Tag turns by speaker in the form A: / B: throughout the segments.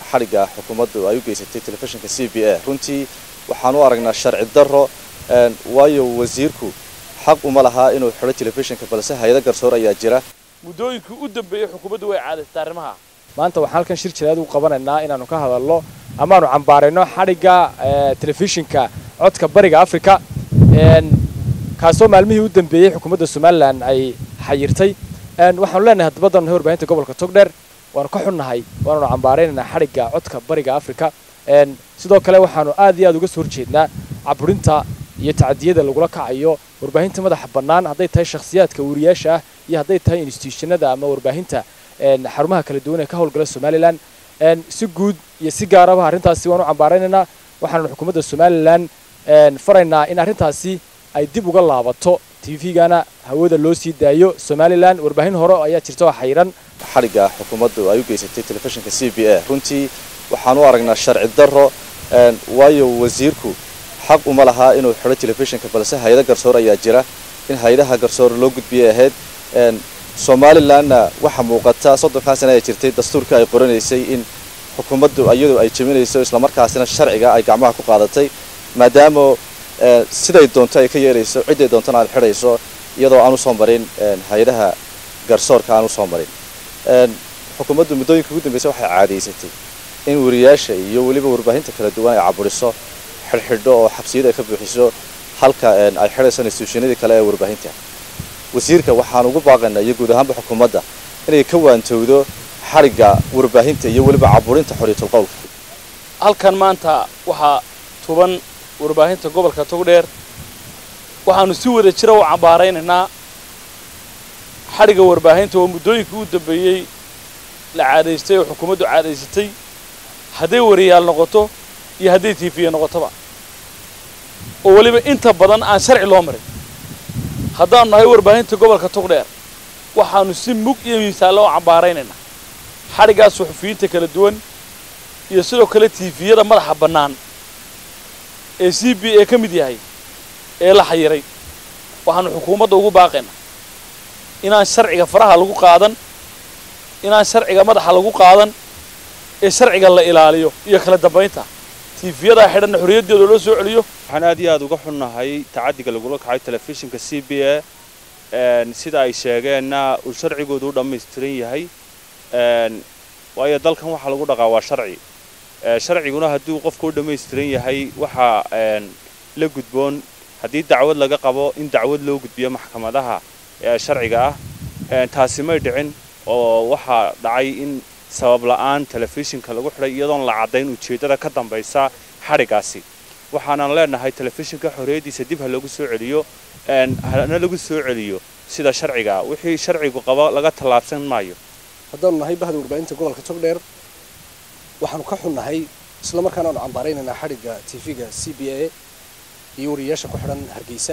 A: xadhigga xukuumaddu ay u geysatay telefishinka c b a runtii waxaan u aragnaa sharci darro waayo wasiirku xaq uma lahaa inuu xidho telefishinka balse hay-ado garsoor ayaa jira
B: muddooyinkii u dambeeyey xukuumaddu way caadaysatay arrimaha
C: maanta waxaan halkan shir jireed u qabanaynaa inaanu ka hadalno amaanu cambaarayno xadhigga telefishinka codka bariga africa kaasoo maalmihii u dambeeyey xukuumadda somalilan ay xayirtay waxaanu leenahay hadabaddan warbaahinta gobolka togdheer waanu ka xunnahay waananu cambaaraynaynaa xadhigga codka bariga africa sidoo kale waxaanu aad iyo aad uga soo horjeednaa caburinta iyo tacadiyada lagula kacayo warbaahinta madaxa bannaan hadday tahay shakhsiyaadka wariyaasha ah iyo hadday tahay institutionada ama warbaahinta xarumaha kala duwan ee ka howlgala somalilan si guud iyo si gaaraba arrintaasi waanu cambaaraynaynaa waxaanu xukuumadda somalilan faraynaa in arrintaasi ay dib uga laabato tvgana hawada loo sii daayo somalilan warbaahin hore ayaa jirta oo xayiran
A: xadhigga xukuumaddu ay u geysatay telefishinka c b a runtii waxaan u aragnaa sharci darro waayo wasiirku xaq uma lahaa inuu xidho telefishinka balse hay-ado garsoor ayaa jira in hay-adaha garsoor loo gudbiyay ahayd somalilanna waxaa muuqata soddonkaa sana ay jirtay dastuurkii ay qoranaysay in xukuumaddu iyadu ay jebinayso islamarkaasina sharciga ay gacmaha ku qaadatay maadaama siday doonto ay ka yeelayso ciday doontona aad xidhayso iyadoo aan usoo marin hay-adaha garsoorka aan usoo marin xukuumaddu muddooyinka ugu dambeysay waxay caadaysatay in wariyaasha iyo weliba warbaahinta kala duwan ay caburiso xidhxidho oo xabsiyada ay ka buuxiso halka ay xidhayso instituushinadii kale ee warbaahinta wasiirka waxaan ugu baaqaynaa iyo guud ahaanba xukuumadda inay ka waantowdo xadhigga warbaahinta iyo weliba caburinta xorriyatul qowlka
B: halkan maanta waxaa tuban warbaahinta gobolka togdheer waxaanu si wada jira u cambaaraynaynaa xadhigga warbaahinta oo muddooyinkii u dambeeyey la caadaystay oo xukuumaddu caadaysatay hadday wariyaal noqoto iyo hadday tiifiya noqotoba oo weliba inta badan aan sharci loo marin haddaanu nahay warbaahinta gobolka togdheer waxaanu si mug iyo miisaalle u cambaaraynaynaa xadhiggaas suxufiyiinta kala duwan iyo sidoo kale tiifiyada madaxa bannaan ee c b a ka mid yahay ee la xayiray waxaanu xukuumadda ugu baaqaynaa inaan sharciga faraha lagu qaadan inaan sharciga madaxa lagu qaadan ee sharciga la ilaaliyo iyo kala dambaynta tiifiyadaa xidhanna xorriyaddeeda loo soo celiyo
D: waxaan aad iyo aad uga xunnahay tacaddiga lagula kacay telefishinka c b a sida ay sheegeenna uu sharcigoodu u dhammaystiran yahay waayo dalkan waxaa lagu dhaqaa waa sharci sharciguna hadduu qofka u dhammaystiran yahay waxaa la gudboon haddii dacwad laga qabo in dacwad loo gudbiyo maxkamadaha sharciga ah taasi may dhicin oo waxaa dhacay in sabab la'aan telefishinka lagu xidhay iyadoon la caddayn ujeeddada ka dambaysa xadhiggaasi waxaanan leenahay telefishinka xorriyaddiisa dib ha lagu soo celiyo hana lagu soo celiyo sida sharciga wixii sharcigu qabo laga tallaabsan maayo
E: haddaanu nahay bahda warbaahinta gobolka togdheer waxaanu ka xunnahay isla markaana aanu cambaaraynaynaa xadhigga tv-ga c b a iyo wariyayaasha ku xidhan hargeysa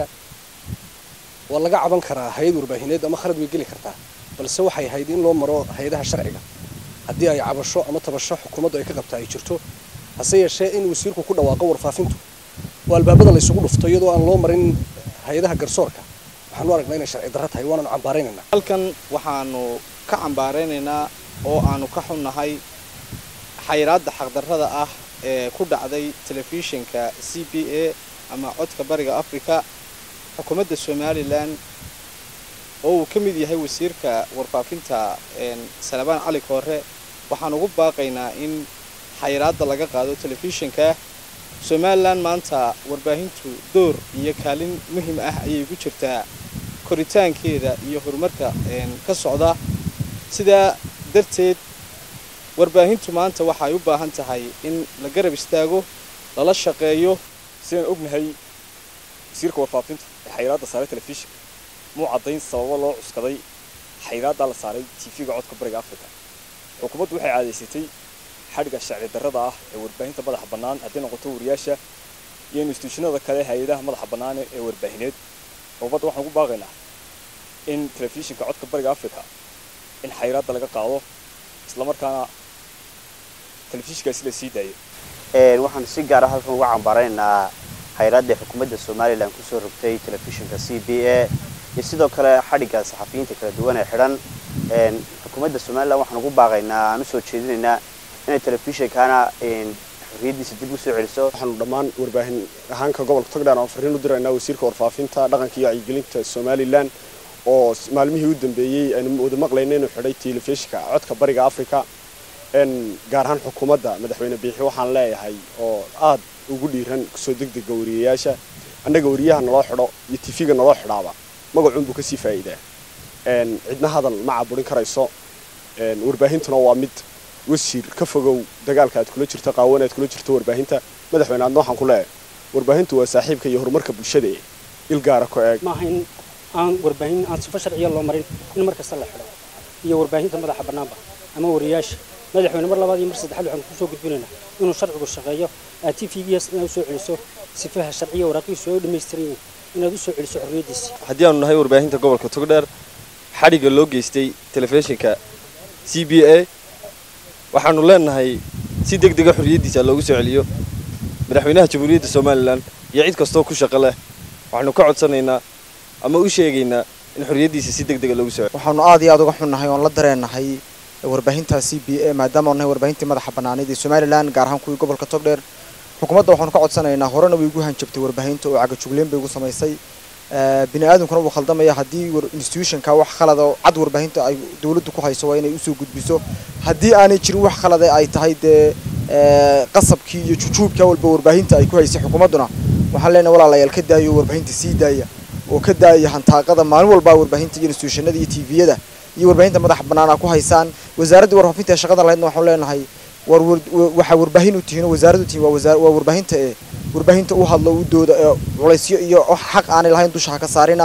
E: waa laga caban karaa hay-ad warbaahineed ama khalad way geli kartaa balse waxay ahayd in loo maro hay-adaha sharciga haddii ay cabasho ama tabasho xukuumaddu ay ka qabtaa ay jirto hase yeeshee in wasiirku ku dhawaaqo warfaafintu oo albaabada la isugu dhufto iyadoo aan loo marin hay-adaha garsoorka waxaanu aragnaa inay sharci darro tahay waanaanu cambaaraynaynaa
F: halkan waxaanu ka cambaaraynaynaa oo aanu ka xunnahay xayiraadda xaqdarrada ah ee ku dhacday telefishinka c b a ama codka bariga africa xukuumadda somalilan oo uu ka mid yahay wasiirka warfaafinta salabaan cali koore waxaan ugu baaqaynaa in xayiraadda laga qaado telefishinka somalilan maanta warbaahintu door iyo kaalin muhiim ah ayay ku jirtaa koritaankeeda iyo horumarka ka socda sidaa darteed warbaahintu maanta waxay u baahan tahay in la garab istaago lala shaqeeyo
G: sidaan ognahay wasiirka warfaafinta ee xayiraadda saaray telefishinka muu caddayn sababo loo cuskaday xayiraaddaa la saaray tv-ga codka bariga africa xukuumaddu waxay caadaysatay xadhigga sharci darrada ah ee warbaahinta madaxa bannaan hadday noqoto wariyaasha iyo instituushinada kale hay-adaha madaxa bannaan ee warbaahineed xukuumadda waxaan ugu baaqaynaa in telefishinka codka bariga africa in xayiraadda laga qaado islamarkaana telefishinkaasi la sii daayo
H: waxaan si gaara halkan uga cambaaraynaynaa hayraadda xukuumadda somalilan kusoo rogtay telefishinka c b a iyo sidoo kale xadhigga saxafiyiinta kala duwan ee xidhan xukuumadda somalilan waxaan ugu baaqaynaa aan usoo jeedinaynaa inay telefishinkana xorriyaddiisa dib u soo celiso
G: waxaanu dhammaan warbaahin ahaanka gobolka togdheer aan fariin u diraynaa wasiirka warfaafinta dhaqanka iyo wacyigelinta somalilan oo maalmihii u dambeeyey aynu wada maqlayna inuu xidhay telefishinka codka bariga africa gaar ahaan xukuumadda madaxweyne biixi waxaan leeyahay oo aad ugu dhiiran kusoo degdega wariyayaasha annaga wariyaha naloo xidho iyo tv-ga naloo xidhaaba magacuunbuu kasii faa'iidaa cidna hadal ma caburin karayso warbaahintuna waa mid wasiir ka fogow dagaalka aad kula jirto qaawan aad kula jirto warbaahinta madaxweyne aadna waxaan ku leeyahay warbaahintu waa saaxiibka iyo horumarka bulshada ee il gaara ku eeg
I: maaha in aan warbaahin aan sifo sharciya loo marin in mar kasta la xidho iyo warbaahinta madaxa bannaanba ama wariyaasha madaxweyne mar labaad iyo mar saddexaad waxaan kusoo gudbinaynaa inuu sharcigu shaqeeyo aad t v gs inaad usoo celiso sifaha sharciya waraaqihiisu ay u dhammaystiran yihiin inaad usoo celiso xorriyaddiisa
J: haddii aanu nahay warbaahinta gobolka togdheer xadhigga loo geystay telefishinka c b a waxaanu leenahay si deg dega xorriyaddiisa loogu soo celiyo madaxweynaha jamhuuriyadda somalilan iyo cid kastoo ku shaqo leh waxaanu ka codsanaynaa ama u sheegaynaa in xorriyaddiisa si deg dega loogu soo celiyo
K: waxaanu aad iyo aad uga xunnahay oon la dareennahay warbaahinta c b a maadaama nahay warbaahintii madaxa bannaanayd ee somalilan gaar ahaan kuwii gobolka togdheer xukuumadda waxaanu ka codsanaynaa horena way igu hanjabtay warbaahinta oo cagajugleen bay igu samaysay bini aadamkuna wuu khaldamaya haddii institutionka wax khalada oo cad warbaahinta ay dawladdu ku hayso waa inay usoo gudbiso haddii aanay jirin wax khalada ay tahay dee qasabkii iyo jujuubka walba warbaahinta ay ku haysay xukuumadduna waxaan leenahay walaalayaal ka daayo warbaahinta sii daaya oo ka daaya hantaaqada maalin walbaa warbaahinta iyo institutionada iyo tviyada iyo warbaahinta madaxa bannaana ku haysaan wasaaradda warfaafinta ee shaqada lahaydna waxaan leenahay war waxaa warbaahin u tihiin oo wasaarad u tihiin waa warbaahinta ee warbaahinta u hadlo u dooda ee culaysyo iyo xaq aanay lahayn dusha ha ka saarina